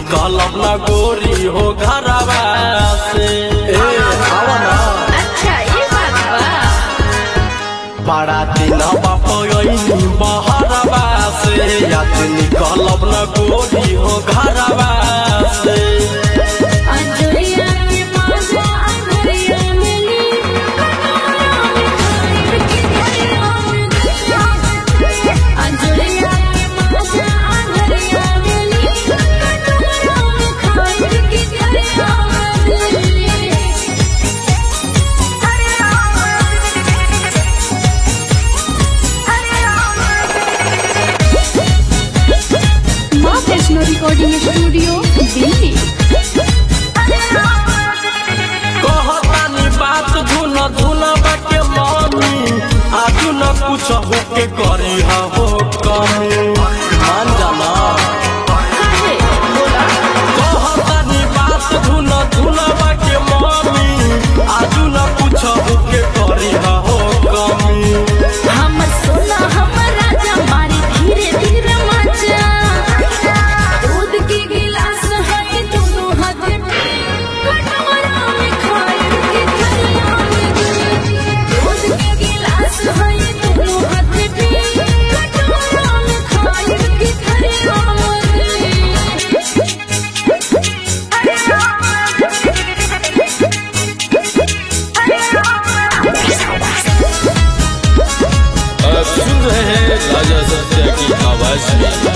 निकलब न गोरी हो घरवा से ए आवा ना अच्छा ये बात बा बड़ा दिन बापनी बहरवा से याद निकलब न गोरी हो घरवा से अंजलिया में माजा अंजलिया में ली अंजलिया में माजा अंजलिया में ली कटोरा में खाए की दरिया में माँ वैष्णो रिकॉर्डिंग स्टूडियो दिल्ली कहतानी बात धुन धुन बाके मनी आजू न कुछ होके करी हो कमी मान जाना कहतानी बात धुन धुन बाके मनी आजू न कुछ होके करी हो कमी हमर सोना हमर राजा मारी धीरे धीरे मचा दूध के गिलास है दोनों हाथ में कटोरा में खाए के थैया में दूध के गिलास है दोनों हाथ में कटोरा में खाए के थैया आप सुन रहे हैं राजा सत्या की आवाज में